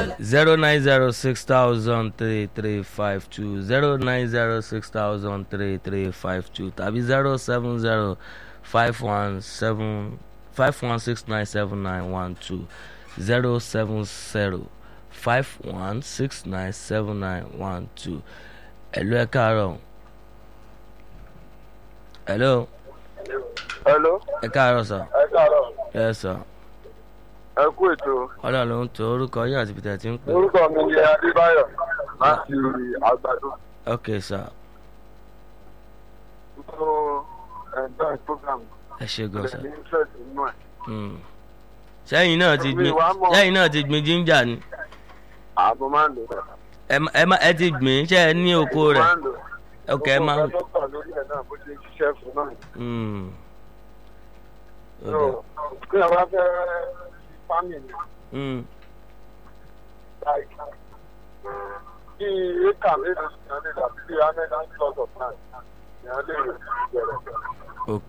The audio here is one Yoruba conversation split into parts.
zero nine zero six thousand three three five two zero nine zero six thousand three three five two tàbí zero seven zero five one seven five one six nine seven nine one two zero seven zero five one six nine seven nine one two hello ẹ káàárọ̀ hello hello ẹ káàárọ̀ sir ẹ káàárọ̀ yes sir ẹ kú ètò ọlọ́run ló ń to orúkọ yín àti peter tí ń pè orúkọ mi ni adébáyọ̀ láti àgbàdo ok sir mo enjoy program ẹ ṣe gan sir ní interest nínú ẹ̀ Hmm. sẹ́yìn náà ti Mi gbin wá mọ̀. sẹ́yìn náà ti gbin ginger ni àbọ̀ máa ń lò ó. ẹ má- ẹ má- ẹ ti gbìn ṣe ẹ ní oko rẹ̀ máa ń lò ó. ok ẹ máa Gbogbo nǹkan tó gbà lórí ẹ̀ náà bó ṣe ń ṣiṣẹ́ fún náà. Hmm. Ó So, dà. kí ẹ bá fẹ́ family Hmm. like bí éka mélòó ni wọ́n lè dàbí bí amẹ́dá plot of land ni wọ́n lè bẹ̀rẹ̀. ok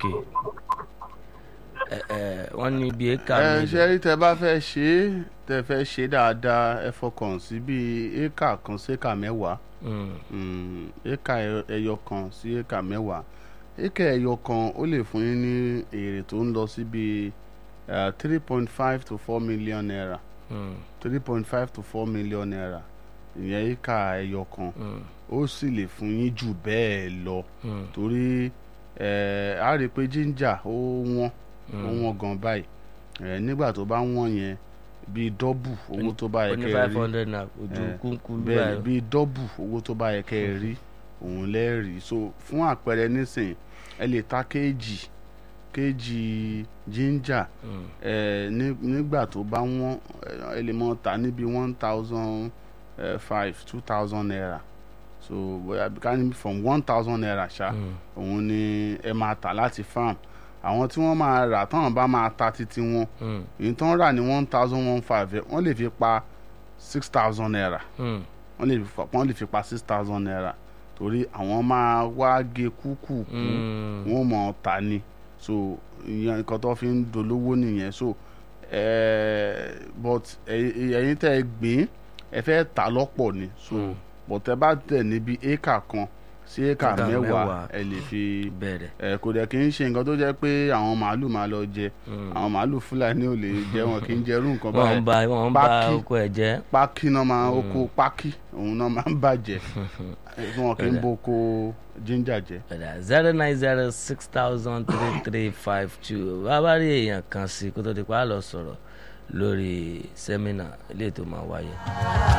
ẹ ẹ wọ́n ní ibi éka ẹ mi ṣe rí tẹ bá fẹ́ ṣe é tẹ fẹ́ ṣe dáadáa ẹ fọkàn sí bíi éka kan sí éka mẹ́wàá Hmm. Mm, éka ẹ- ẹyọ kan sí éka mẹ́wàá éka ẹyọ kan ó lè fún yín ní èrè tó ń lọ sí bíi three point five to four million naira Hmm. three point five to four million naira ìyẹn éka ẹyọ kan Hmm. ó sì lè fún yín jù bẹ́ẹ̀ lọ Hmm. torí ẹ á rí i pé ginger ó wọ́n ó Hmm. wọ́n gan báyìí ẹ nígbà tó bá wọ́n yẹn bíi dọ́bù owó tó bá ó yẹ ní kẹ́ ẹ five rí hundred naira ojú Eh, kúnkún bẹ́ẹ̀ báyìí bíi dọ́bù owó tó bá yẹ kẹ́ ẹ rí òun lẹ́ẹ̀rí so fún àpẹẹrẹ nísìnyí ẹ lè ta kéèjì kéèjì ginger Hmm. ẹ ní- nígbà tó bá wọ́n ẹ lè mọ ta níbi one thousand five two thousand naira so bóyá ká ní from one thousand naira ṣá Hmm. òun ni ẹ máa tà láti farm àwọn tí wọ́n máa rà táwọn bá máa ta títí wọn Hmm. èyí tó ń rà ní one thousand one five wọ́n lè fi pa six thousand naira Hmm. wọ́n lè fi wọ́n lè fi pa six thousand naira torí àwọn máa wá gé kúkú kú Hmm. wọ́n mọ̀ ọ́ ta ni so ìyẹn nǹkan tó fi ń dolówó nìyẹn so eh, but ẹ̀yin ẹ̀yin tẹ́ ẹ gbìn ẹ fẹ́ tà lọ́pọ̀ ni so Mm. but ẹ bá tẹ̀ níbi éka kan sí éka Éka mẹ́wàá mẹ́wàá. ẹ lè fi bẹ̀rẹ̀ ẹ kò dẹ̀ kí n ṣe nǹkan tó jẹ́ pé àwọn màálù máa lọ jẹ Hmm. àwọn màálù fúlàní ò lè jẹ wọn kì í jẹrú nǹkan wọ́n ń báyìí ba wọ́n ń ba Pákí. oko ẹ̀ jẹ́ pákí náà máa oko pákí òun náà máa ń bàjẹ́ wọn kì í bo oko ginger jẹ. zero nine zero six thousand three three five two bàbá rí èèyàn kan sí kó tó di pa á lọ sọ̀rọ̀ lórí sẹ́mínà ilé tó máa wáyé.